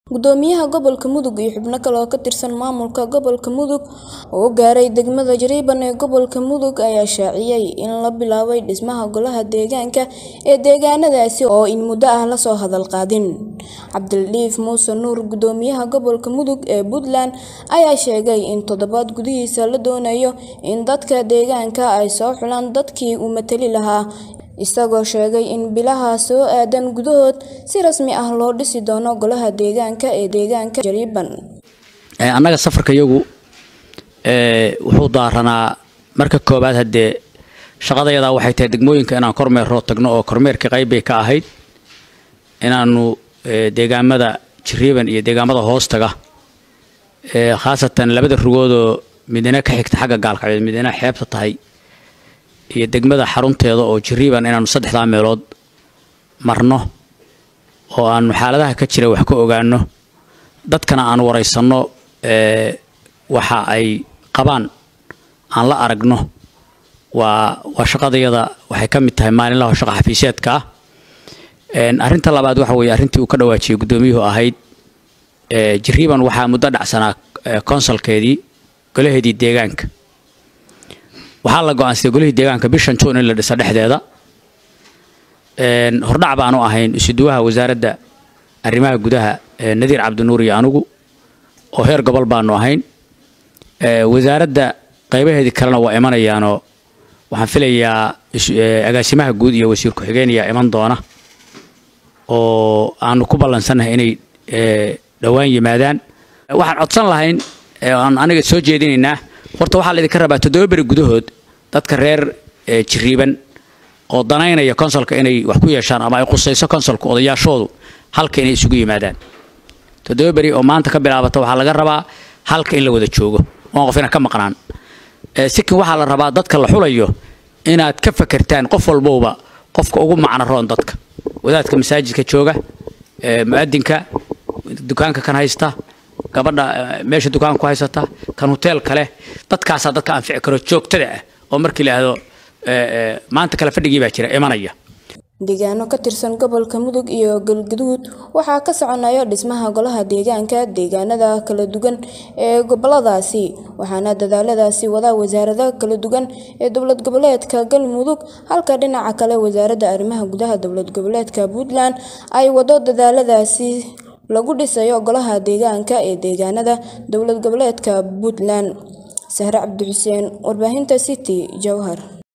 gudoomiyaha gobolka mudug iyo xubno kale oo ka tirsan maamulka gobolka mudug oo gaaray degmada jariiban ee gobolka mudug ayaa shaaciyey in la bilaabay dhismaha golaha deegaanka ee deegaanadaasi oo in muddo ah lasoo hadal qaadin cabdildiif muuse nuur gudoomiyaha gobolka mudug ee puntland ayaa sheegay in toddobaad gudihiisa la doonayo in dadka deegaanka ay soo xulaan dadkii uu matali lahaa isagoo sheegay in bilaha soo aadan gudahood si rasmi ah loo dhisi doono golaha deegaanka ee deegaanka jariiban annaga safarka iyagu wuxuu daaranaa marka koowaad haddee shaqadayadaa waxay tahay degmooyinka inaan kormeeroo tagno oo kormeerka qayb bay ka ahayd inaanu deegaamada jariiban iyo deegaamada hoostaga khaasatan labada rugoodoo midina ka xigta xagga gaalkacyood midina xeebta tahay iyo degmada xarunteeda oo jariiban inaanu saddexdaa meelood marno oo aanu xaaladaha ka jira wax ka ogaano dadkana aan waraysanno waxa ay qabaan aan la aragno waa waa shaqadayada waxay ka mid tahay maalinlaha shaqa xafiisyeedka ah arrinta labaad waxa weeye arrintii uu ka dhawaajiyey guddoomiyuhu ahayd jariiban waxaa muddo dhacsanaa konsolkeedii golaheedii deegaanka waxaa la go-aansaday golihii deegaanka bishan juun in la dhisa dhexdeeda hordhac baanu ahayn isuduwaha wasaaradda arrimaha gudaha nadiir cabdinuur iyo anugu oo heer gobol baanu ahayn wasaaradda qaybaheedii kalena waa imanayaanoo waxaan filayaa agaasimaha guud iyo wasiir ku-xigeenayaa iman doona oo aanu ku ballansannahay inay dhowaan yimaadaan waxaan codsan lahayn aan aniga soo jeedinaynaa horta waxaa laydinka rabaa toddoba beri gudahood dadka reer jiriiban oo danaynaya konsolka inay wax ku yeeshaan ama ay qusayso konsolka odayaashoodu halka inay isugu yimaadaan toddoba beri oo maanta ka bilaabata waxaa laga rabaa halka in la wada joogo oon qofina ka maqnaan sikin waxaa la rabaa dadka la xulayo inaad ka fakertaan qof walbowba qofka ugu macno roon dadka wadaadka masaajidka jooga mu'adinka dukaanka kan haysta gabadha meesha dukaanka ku haysata kan hoteelka leh dadkaasaa dadka anfici karo joogtada ah oo markii la ahdo maanta kale fadhigii baa jira imanaya deegaano ka tirsan gobolka mudug iyo galgaduud waxaa ka soconaya dhismaha golaha deegaanka deegaanada kala duwan ee goboladaasi waxaana dadaaladaasi wadaa wasaarada kala duwan ee dowlad goboleedka galmudug halka dhinaca kale wasaaradda arrimaha gudaha dowlad goboleedka puntland ay wado dadaaladaasi lagu dhisayo golaha deegaanka ee deegaanada dowlad goboleedka puntland sahre cabdi xuseen warbaahinta city jowhar